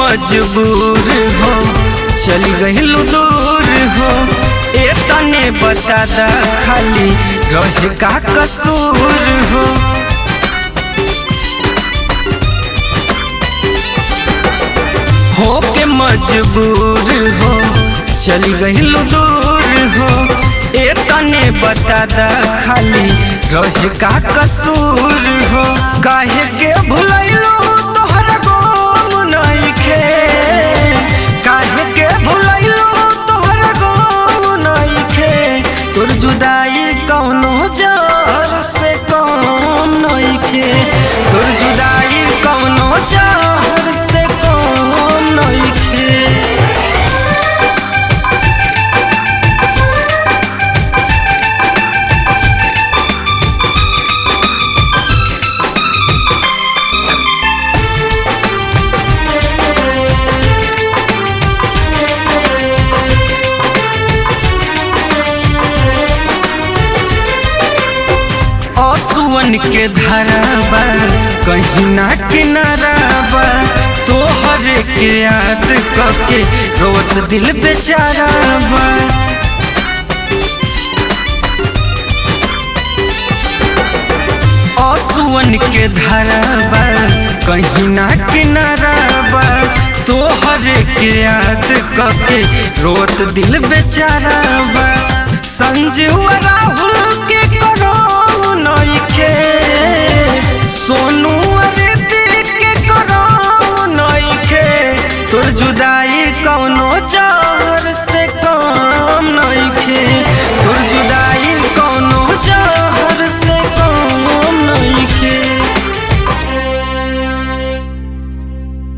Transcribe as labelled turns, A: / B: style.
A: मजबूर हो चली गहिलू दूर हो ए तने बता दा खाली रहे का कसूर हो हो के मजबूर हो चली गहिलू दूर हो ए तने बता दा खाली रहे का कसूर हो काहे के भुलैलू तोहरा गोम नइखे काहे के भुलैलू तोहरा गोम नइखे तोर जुदाई कौनो जर से कौन नइखे तोर जुदाई कौनो जर से कौन नइखे असुवन के धराबा कहीं ना किनाराबा तोहर के याद कके रोत दिल बेचाराबा असुवन के धराबा कहीं ना किनाराबा तोहर के याद कके रोत दिल बेचाराबा संजीव राहुल